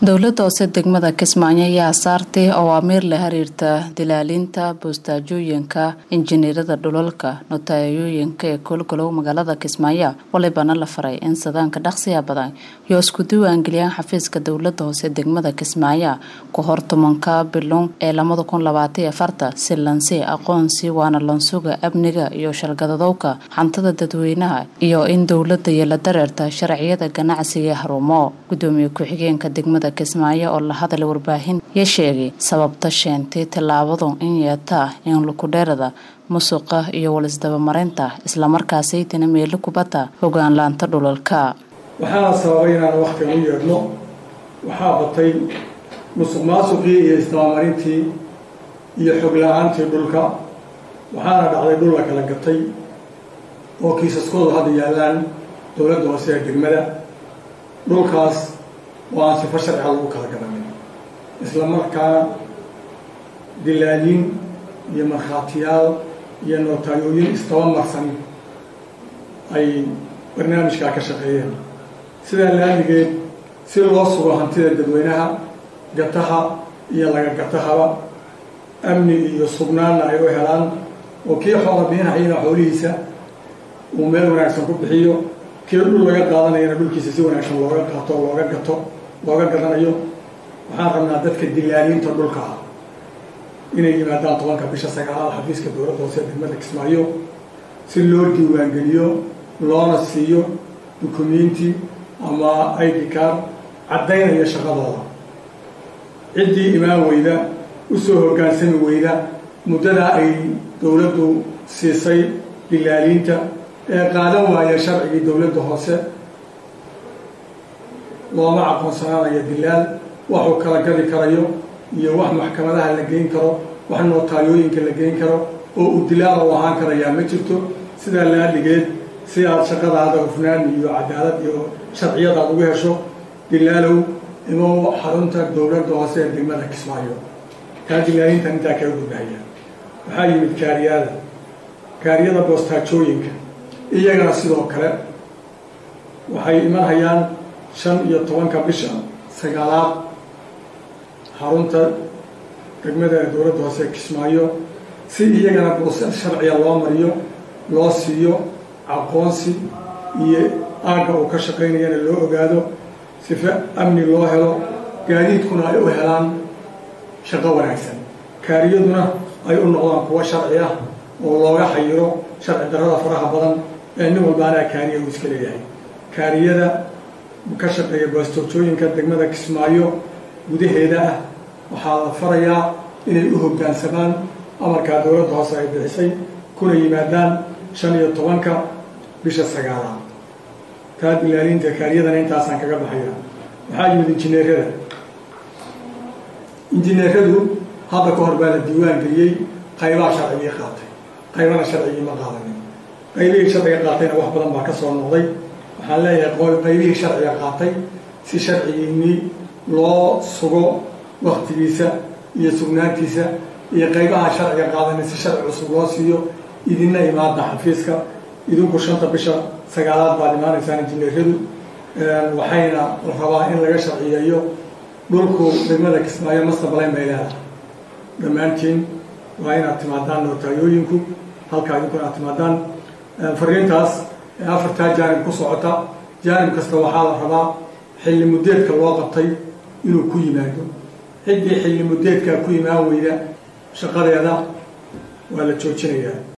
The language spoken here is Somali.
dowladda hoose degmada kismaayo ayaa saartay awaamiir la xiriirta dilaalinta boostaajooyinka injineerada dhulalka notaayooyinka ee koolgalow magaalada kismaayo walibana la faray in sadaanka dhaqsiya badan iyo isku diiwaangeliyaan xafiiska dowlada hoose degmada kismaayo ka hor tobanka bilon ee lamada kun labaataiyo afarta si lansi aqoonsi waana lansuga amniga iyo shalgadadowka xantada dadweynaha iyo in dowlada iyo la dareerta sharciyada ganacsiga ee harumo gudoomiye ku-xigeenka degmada kismaayo oo la hadalay warbaahin ya sheegay sababta sheentay tallaabadu in yeetaa in lukudheerada musuqa iyo walisdabamarinta islamarkaasaytana meelo kubadda hogaanlaanta dhulalka waxaana sababay inaan wakhtiga u yeedhno waxaa batay musuq maasuqii iyo isdabamarintii iyo xog la-aantii dhulka waxaana dhacday dhul la kala gatay oo kiisaskoodu hadda yaallaan dowladda hoose ee degmada dhulkaas oo aan sifo sharciga lagu kala garanin isla markaana dilaalin iyo markhaatiyaal iyo nootayooyin isdaba marsan ay barnaamijkaa ka shaqeeyeen sidaa laamigeed si loo sugo hantida dadweynaha gataha iyo laga gatahaba amni iyo sugnaanna ay u helaan oo kii xoola bixinahayana xoolihiisa uu meel wanaagsan ku bixiyo kii dhul laga qaadanayana dhulkiisa si wanaagsan looga qaato looga gato looga gadanayo waxaan rabnaa dadka dilaaliinta dhulka ah inay yimaadaan tobanka bisha sagaalaad xafiiska dowladda hoose degmada kismaayo si loo diiwaangeliyo loona siiyo dukumenti ama id card caddaynaya shaqadooda ciddii imaan weyda usoo hoggaansami weyda muddadaa ay dowladdu siisay dilaaliinta ee qaadan waaya sharcigii dowladda hoose looma aqoonsanaanayo dilaal waxuu kala gadi karayo iyo wax maxkamadaha la geyn karo wax nootaaliyooyinka la geyn karo oo uu dilaal u ahaan karayaa ma jirto sidaa laadhigeed si aad shaqadaada hufnaan iyo cadaalad iyo sharciyad aad ugu hesho dilaalow imoo xarunta dowladda hoose ee degmada kismaayo taa dilaalintan intaa kaga gudbahaya waxaa yimid kaariyada kaariyada boostaajooyinka iyagana sidoo kale waxay imanhayaan shan iyo tobanka bisha sagaalaad xarunta degmada dowladda hoose ee kismaayo si iyagana buuse sharciga loo mariyo loo siiyo aqoonsi iyo aagga uu ka shaqaynayana loo ogaado sife amni loo helo gaadiidkuna ay u helaan shaqo wanaagsan kaariyaduna ay u noqdaan kuwo sharci ah oo looga xayiro sharci darrada faraha badan ee nin walba anaa kaariya uu iska leeyahay kaariyada ka shaqeeya baastoojooyinka degmada kismaayo gudaheeda ah waxaa la farayaa inay u hoggaansamaan amarkaa dowladda hoose ay bixisay kuna yimaadaan shan iyo tobanka bisha sagaalaad taa dilaalinta kaariyadana intaasaan kaga baxaya waxaa yimid injineerada injineeradu hadda ka hor baa la diiwaan geliyey qaybaha sharcigii qaatay qaybana sharcigii ma qaadanin qaybihii sharciga qaatayna wax badan baa ka soo noqday waxaan leeyahay qaybihii sharciga qaatay si sharcigiinii loo sugo waktigiisa iyo sugnaantiisa iyo qaybaha sharciga qaadanay si sharci cusub loo siiyo idinna imaada xafiiska idinku shanta bisha sagaalaad baad imaanaysaan injineeradu waxayna rabaa in laga sharciyeeyo dhulku degmada kismaayo mastabalayn bay leedahay dhammaantiin waa inaad timaadaan nootayooyinku halkaa idinkuna aad timaadaan fariintaas ee afartaa jaanib ku socota jaanib kasta waxaa la rabaa xilli muddeedka loo qabtay inuu ku yimaado ciddii xilli muddeedkaa ku imaan weyda shaqadeeda waa la joojinayaa